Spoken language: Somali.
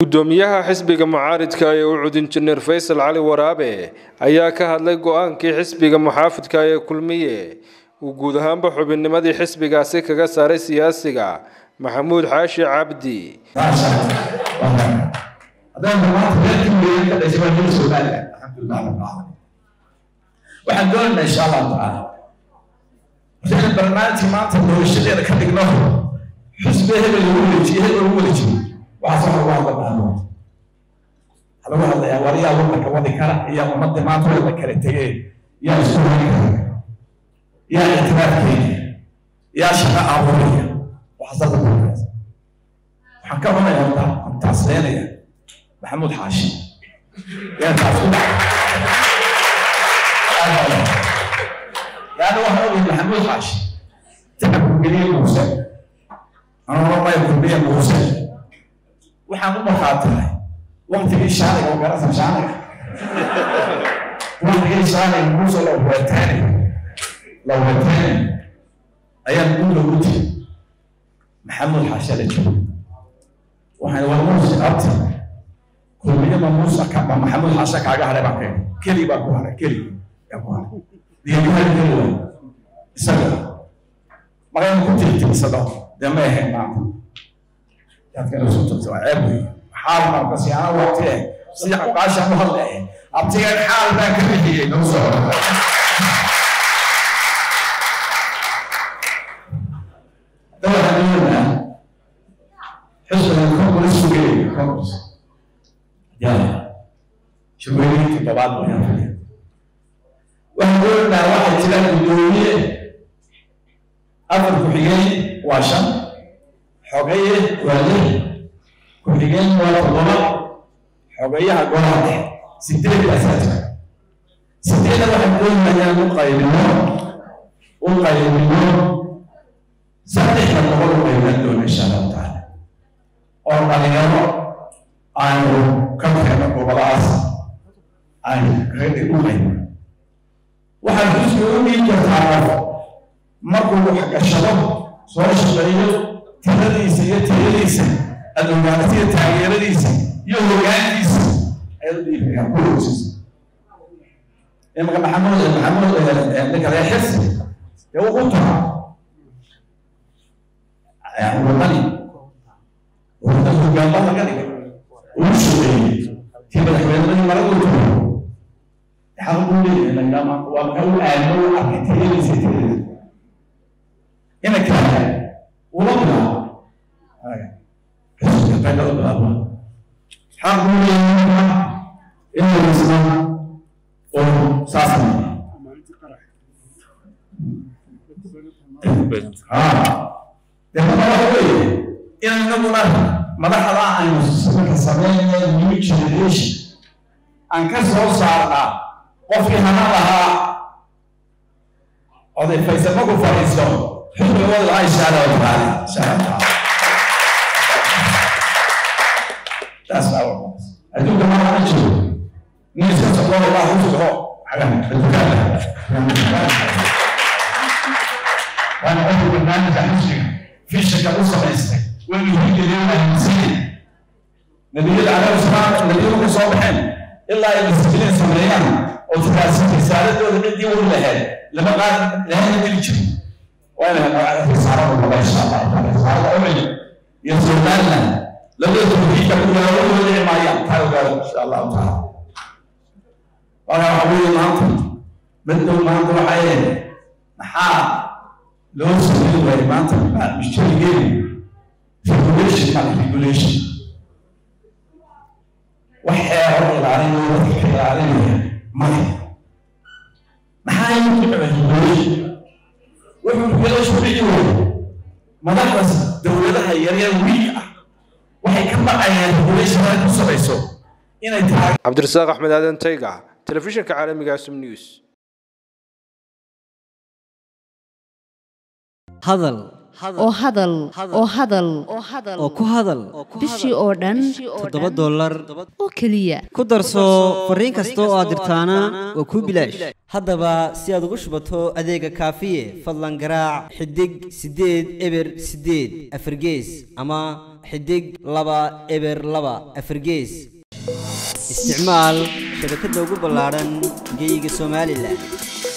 gudoomiyaha xisbiga mucaaridka ee u cud injineer faysal cali waraabe ayaa ka hadlay go-aankii xisbiga muxaafidka ee kulmiye uu guud ahaanba xubinnimadii xisbigaasi kaga saaray siyaasiga maxamuud xaashi cabdi waxaan doonaynaa insha allahu tacaala waxayna barnaamijka maanta doorashadeena ka dhigno xusbe hebel lagu wareejiye hebel lagu wareejiye waxaas waxa lagu hadla maamo waxaa lagu hadlayaa wariyaa wadanka wadi kara iyo ummadda maanta waa la kala tegee yaa isku wadi kara yaa ictiraafkeeda yaa shaqa abuuraya waxaas hadda waxaan ka cunayaa horta aan taasleynaya maxamuud xaashi yaa taas ku dhacay يعني واحد يقول محمود حاشي تعب كلية موسى أنا والله ما يكون بيا موسى وحنا مو مخاطر وقت في شارع وقرص شارع وقت في شارع موسى لو هو الثاني لو هو الثاني أيام نقول له قلت محمد حاشا لك وحنا والموسى أبتي كلية موسى كما محمد حاشا كاجا على بعض كلي باكو على كلي diyaargarowga isaga magayna ku tirtirsado dee ma ahayn maanta yaadkana soo tagta waa ceeb wey xaal marka si aan waqti eh sida qaashan u hadlaya abtigan xaal baan ka bixiyey noo soo dawaxa dowladna xisbiga congress sugay congress yaa shirweynihii toddobaad wayaan fadhiya waxaan doonaynaa waxaa jira guddoomiye afar ku-xigeen waa shan xogaye waa lix ku-xigeen waa toddoba xogayaha golaha dhexe sideed baasaa jira sideedna waxaan doonayaa u qaybino u qaybino saddexda boqol u qaybinaan doona insha allahu tacaala oo dhalinyaro aanu ka keeno goboladaas aan reedi u qaybino waxaad xusbi u dhiin kartaa qof markuu wax gashado soo shaqeeyo tiradiisa iyo tayadiisa aad ogaanatiyo taageeradiisa iyo hogaankiisa ayaad u dhiibi kartaa ku hoosiisa imaka maxamuud maxamuud ninka reer xirsi dee wuxuu tahaa wadani wadani hogaanba laga dhigay uu shaqeeyey kii madaxweynadii maradu tuuray xaq buu leeyahay lagama waa ka u aadmo u arkay tayadiisa tayada ina kale ula bilaabo xisbiga qayda u bilaabo xaq buu leeyahay inuu isna oo saas dee marka waxa weeye in inaguna madaxda aynu marka sameynaya new generation aan ka soo saarnaa qofkii hana lahaa oday faysal markuu fadhiisto xubniga wada lahaa insha allahu tacaala insha allahu tacaala taas baa wadaas adduunka ma laga jiro nin iska socdo wallah u socdo xagaha adduunkaada waana qofku barnaamijka xusniga fishanka u samaystay waynu hijireen ahmisiin nabiyada calayhi salaam nabiyadu ka soo baxeen ilaa ay disbilin sameeyaan oo tiraasi risaaladooda ciddii wari lahayd lama qaad lahayna dili jirin waana risaarada wada insha allah taala risaarada umil iyo somaliland labada tawxiidka ku yaala wada dhici maayaan taa ogaada insha allahu taala waana waxa weeye maanta middow maanta waxay ahayd maxaa loo sameyn waayey maanta mujtamigeenu regulation mala regulation wax xeero ilaalinaya dadka ka ilaalinaya male maxaa inuu regulation wuxuu regulation dhici waayey madaxdaas dowladaha yaryar wiig ah waxay ka baqayaan regulation ay ku samayso inay tahay cabdirasaaq axmed aadan tayga telefishinka caalamiga asum news hadal oo hadal oo hadal oo ku hadal bishii oo dhan toddoba dollar oo keliya ku darso fariin kasta oo aad dirtaana waa kuu bilaash haddaba si aad ugu shubato adeega kaafiye fadlan garaac xidig siddeed eber siddeed afargees ama xidig laba eber laba afargees isticmaal shabakadda ugu ballaadhan geyga somalilan